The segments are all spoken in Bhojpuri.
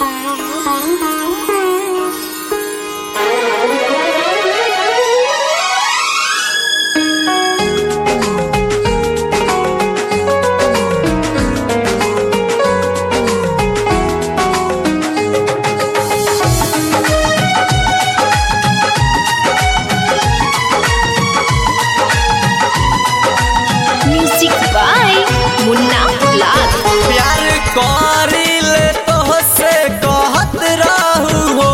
म्यूजिक बाय मुन्ना लाल प्यार करिले तोहसे कहत रहू हो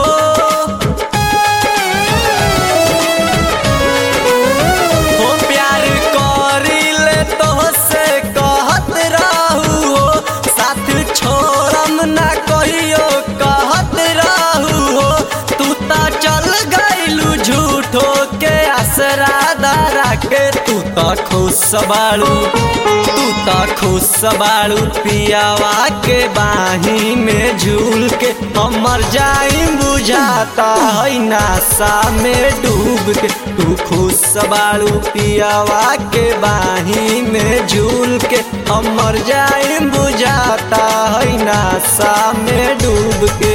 हो प्यार करिले तोहसे कहत रहू हो साथ छोड़म ना कहियो कहत रहू हो तू ता चल गइलू झूठो के आसरा दारा के तू ता खुश बाड़ू तू ता खुश बाड़ू पियावा के बाही में झूल के हमर जाई बुझाता है नासा में डूब के तू खुश बाड़ू पियावा के बाही में झूल के हमर जाई बुझाता है नासा में डूब के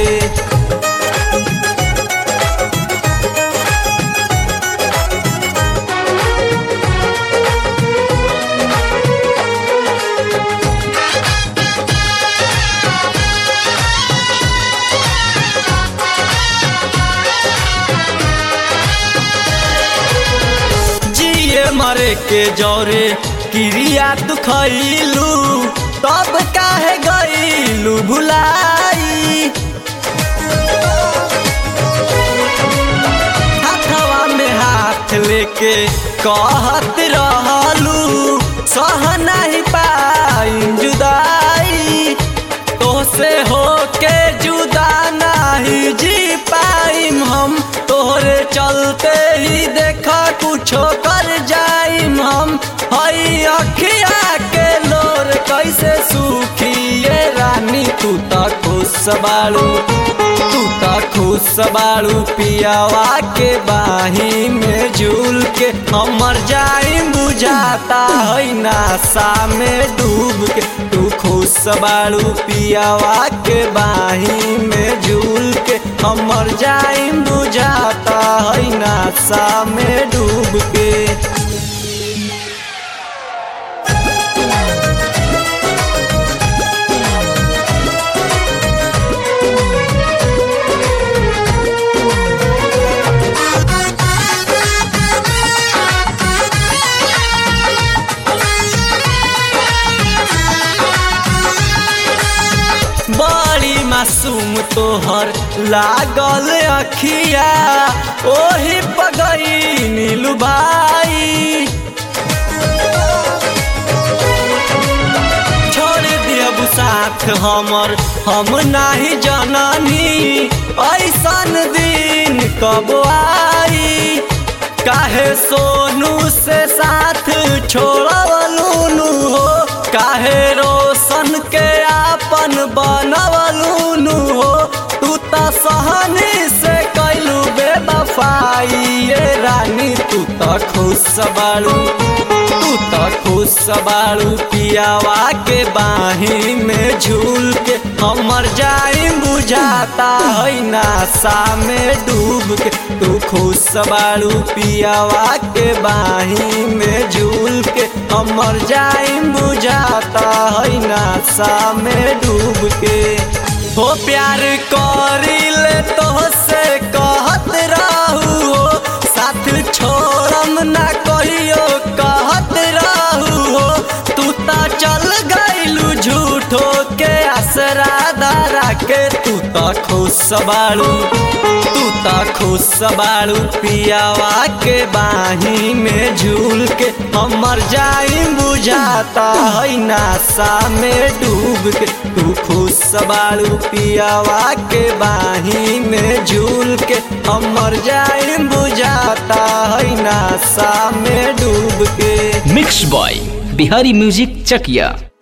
जिए मरे के जौरे क्रिया तू खैलू तब काहे गईलू भुलाई हाथवा में हाथ लेके कहत रहलू सह नहीं पाई जुदाई तोसे होके जुदा नहीं जी पाइम हम तोहरे चलते ही देखा कुछो कर जाइम हम हई अखिया के लोर कैसे सूखी ये रानी तू त खुश बाड़ू तू त खुश बाड़ू पियावा के बाही में झूल के हमर जाई बुझाता है नासा में डूब के तू खुश बाड़ू पियावा के बाही में झूल के हमर जाई बुझाता है नासा में डूब के बड़ी मासूम तोहर लागल अखिया ओही पगई नीलू भाई छोड़ दियब साथ हमर हम नाही जननी ऐसन दिन कब आई काहे सोनू से साथ छोड़वलू हो काहे रोशन के आपन बनवलू हो तू त सहनी से कैलू बेबफाई ये रानी तू त खुश बाड़ू तू त खुश बाड़ू पियावा के बाही में झूल के हमर जाई बुझाता है नासा में डूब के तू खुश बाड़ू पियावा के बाही में झूल के हमर जाई बुझाता है नासा में डूब के हो प्यार करिले तोहसे कहत रहू हो साथ छोड़म ना कहियो कहत रहू हो तू ता चल गइलू झूठो के आसरा दारा के तू ता खुश बाड़ू तू ता खुश बाड़ू पियावा के बाही में झूल के हमर जाई बुझाता है नासा में डूब के तू खुश बाड़ू पियावा के बाही में झूल के हमर जाई बुझाता है नासा में डूब के mix by Bihari music Chakiya